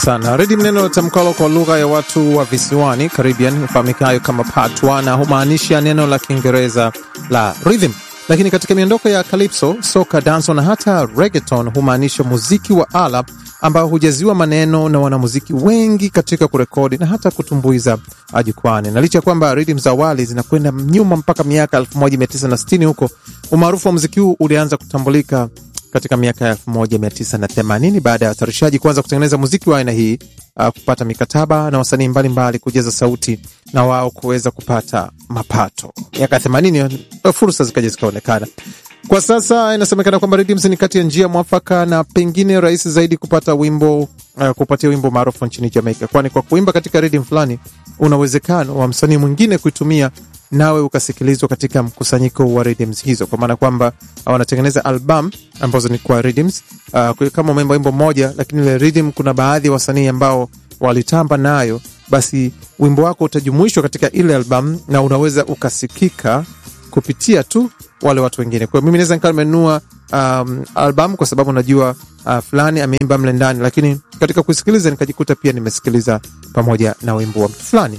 sana rhythm neno tamkalo kwa lugha ya watu wa visiwani Caribbean ifahamikayo kama patwa na humaanisha neno la Kiingereza la rhythm, lakini katika miondoko ya calypso, soca, danso na hata reggaeton humaanisha muziki wa ala ambao hujaziwa maneno na wanamuziki wengi katika kurekodi na hata kutumbuiza jukwani. Na licha ya kwamba rhythm za awali zinakwenda nyuma mpaka miaka 1960 huko, umaarufu wa muziki huu ulianza kutambulika katika miaka ya 1980 baada ya watayarishaji kuanza kutengeneza muziki wa aina hii, uh, kupata mikataba na wasanii mbalimbali kujaza sauti na wao kuweza kupata mapato. Miaka ya 80 fursa zikaja zikaonekana. Kwa sasa inasemekana kwamba rhythms ni kati ya njia mwafaka na pengine rahisi zaidi kupata wimbo uh, kupatia wimbo maarufu nchini Jamaica, kwani kwa kuimba katika rhythm fulani una uwezekano wa msanii mwingine kuitumia nawe ukasikilizwa katika mkusanyiko wa rhythms hizo, kwa maana kwamba wanatengeneza album ambazo ni kwa rhythms uh, kama umeimba wimbo mmoja, lakini ile rhythm kuna baadhi ya wasanii ambao walitamba nayo, basi wimbo wako utajumuishwa katika ile album na unaweza ukasikika kupitia tu wale watu wengine. Kwa hiyo mimi naweza nikawa nimenunua um, album kwa sababu najua uh, fulani ameimba mle ndani, lakini katika kusikiliza nikajikuta pia nimesikiliza pamoja na wimbo wa mtu fulani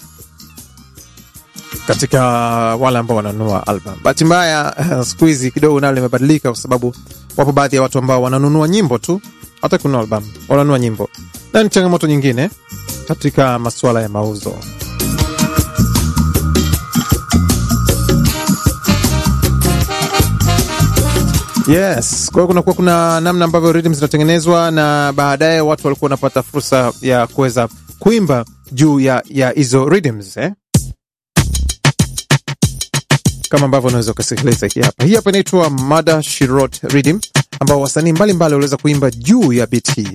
katika wale ambao wananunua album. Bahati mbaya uh, siku hizi kidogo nalo limebadilika, kwa sababu wapo baadhi ya watu ambao wananunua nyimbo tu, hata kununua album, wananunua nyimbo, na ni changamoto nyingine katika masuala ya mauzo. Yes, kwa hiyo kunakuwa kuna namna ambavyo rhythm zinatengenezwa na baadaye watu walikuwa wanapata fursa ya kuweza kuimba juu ya ya hizo rhythms eh? kama ambavyo unaweza ukasikiliza hii hapa. Hii hapa inaitwa Mada She Wrote Rhythm, ambao wasanii mbalimbali waliweza kuimba juu ya beat hii.